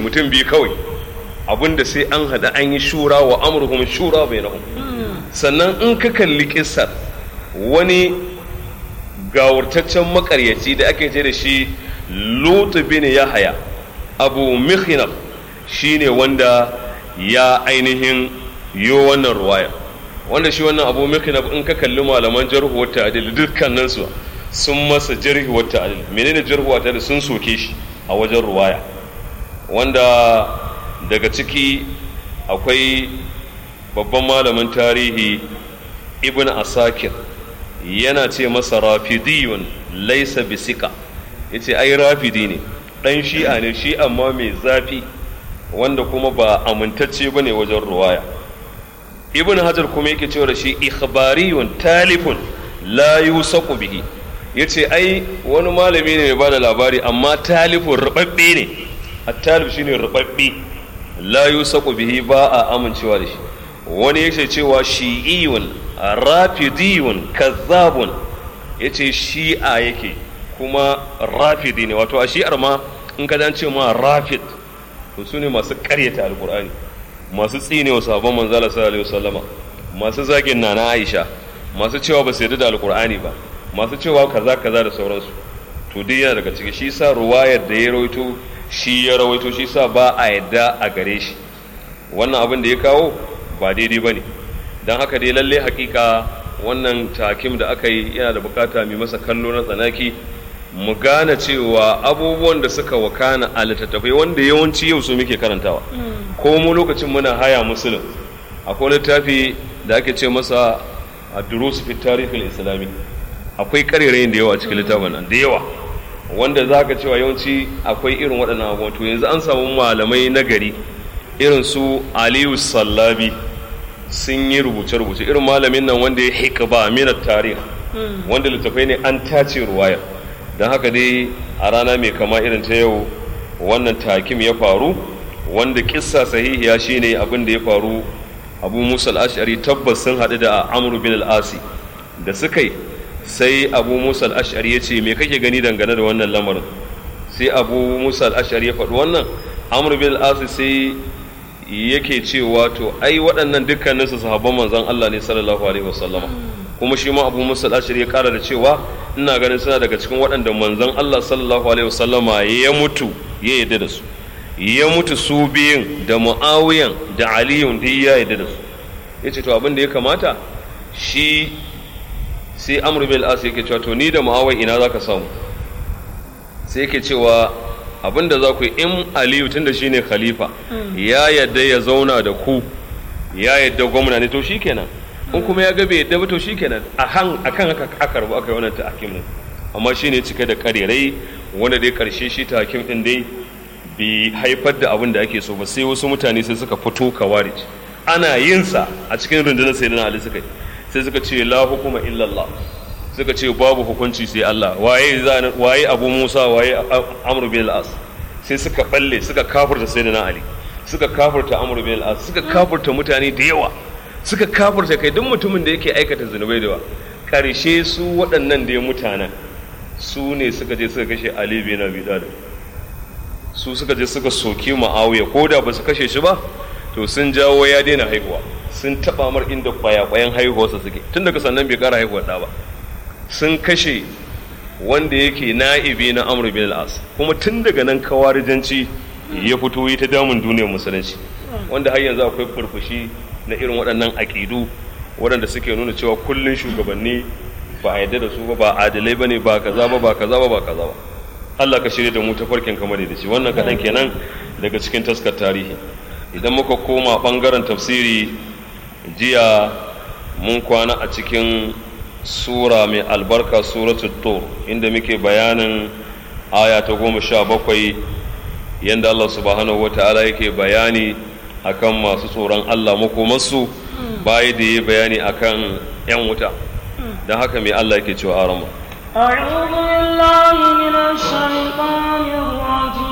mutum biyu kawai abinda sai an haɗa an yi shura wa amurhum shura bai sannan in ka kalli kissar wani gawurtaccen makaryaci da ake ce da shi lutu bin yahaya abu mihinab shine wanda ya ainihin yo wannan ruwaya wanda shi wannan abu mihinab in ka kalli malaman jarhu wa ta'dil dukkanin su sun masa jarhi wa ta'dil menene jarhu wa ta'dil sun soke shi a wajen ruwaya wanda daga ciki akwai babban malamin tarihi ibn asakir yana ce masa rafidiyun laisa bisika yace ai rafidi ne dan shi'a ne shi amma mai zafi wanda kuma ba amintacce bane wajen ruwaya ibn hajar kuma yake cewa da shi ikhbariyun talifun la yusaqu bihi yace ai wani malami ne mai bada labari amma talifun rubabbe ne at-talib shine rubabbe la yusaqu bihi ba a amincewa da shi wani yake cewa shi'iyun rafidiyun kazzabun yace shi'a yake kuma rafidi ne wato a shi'ar ma in ka ce ma rafid to su ne masu karyata alkur'ani masu tsinewa sabon manzala sallallahu alaihi wasallama masu zagin nana aisha masu cewa ba su yarda da alkur'ani ba masu cewa kaza kaza da sauransu to dai yana daga ciki shi sa ruwayar da ya rawaito shi ya rawaito shi sa ba a yadda a gare shi wannan abin da ya kawo ba daidai ba ne don haka dai lalle hakika wannan takim da aka yi yana da bukata mai masa kallo na tsanaki mu gane cewa abubuwan da suka wakana a littattafai wanda yawanci yau su muke karantawa ko mu lokacin muna haya musulun akwai littafi da ake ce masa a durus fi tarihin islami akwai karerayin da yawa cikin littafin nan da yawa wanda za ka cewa yawanci akwai irin waɗannan abubuwan to yanzu an samu malamai na gari irin su aliyu sallabi sun yi rubuce-rubuce irin malamin nan wanda ya hikba minat tarih wanda littafai ne an tace ruwayar don haka dai a rana mai kama irin ta yau wannan takim ya faru wanda kissa sahihiya shine abin da ya faru abu musa al-ash'ari tabbas sun haɗu da amru bin al-asi da suka yi sai abu musa al-ash'ari ya ce me kake gani dangane da wannan lamarin sai abu musa al-ash'ari ya faɗi wannan amru bin al-asi sai yake cewa to ai waɗannan dukkanin su sahabban manzon Allah ne sallallahu alaihi wasallama kuma shi ma Abu Musa al-Ashari ya kara da cewa ina ganin suna daga cikin waɗanda manzon Allah sallallahu alaihi wasallama ya mutu ya yarda da su ya mutu su biyun da Muawiyan da Aliyun duk ya yarda da su yace to abin da ya kamata shi sai Amr bin al-As yake cewa to ni da Muawiya ina zaka samu sai yake cewa abin da za ku yi in aliyu tun da shi ne khalifa ya yadda ya zauna da ku ya yadda gwamna ne to shi kenan in kuma ya ga bai yadda ba to shi kenan a kan haka aka rabu aka yi wannan ta hakim din amma shi ne cike da karerai wanda dai karshe shi ta hakim din dai bai haifar da abin da ake so ba sai wasu mutane sai suka fito kawarij ana yin sa a cikin rundunar sayyidina ali suka yi sai suka ce la hukuma illallah suka ce babu hukunci sai Allah waye waye Abu Musa waye Amr bin al-As sai suka balle suka kafirta Sayyidina Ali suka kafirta Amr bin al-As suka kafirta mutane da yawa suka kafirta kai duk mutumin da yake aikata zunubai da yawa karshe su waɗannan da mutanen su ne suka je suka kashe Ali bin Abi Talib su suka je suka soki Muawiya ko da ba su kashe shi ba to sun jawo ya daina haihuwa sun taba mar inda kwaya-kwayan haihuwarsa suke tun daga sannan bai kara haihuwar ɗa ba sun kashe wanda yake na'ibi na amr bin al-as kuma tun daga nan kawarijanci ya fito yi ta damun duniyar musulunci wanda har yanzu akwai furfushi na irin waɗannan aƙidu waɗanda suke nuna cewa kullun shugabanni ba a yadda da su ba ba adalai bane ba kaza ba ba kaza ba ba kaza ba Allah ka shirya da mu ta farkin kamar da shi wannan kaɗan kenan daga cikin taskar tarihi idan muka koma ɓangaren tafsiri jiya mun kwana a cikin sura mai albarka suratul tur inda muke bayanin aya ta goma sha bakwai yadda Allah subhanahu wa ta'ala yake bayani akan masu tsoron Allah makomarsu bayi da yi bayani akan 'yan wuta don haka mai Allah yake cewa arama أعوذ بالله من الشيطان الرجيم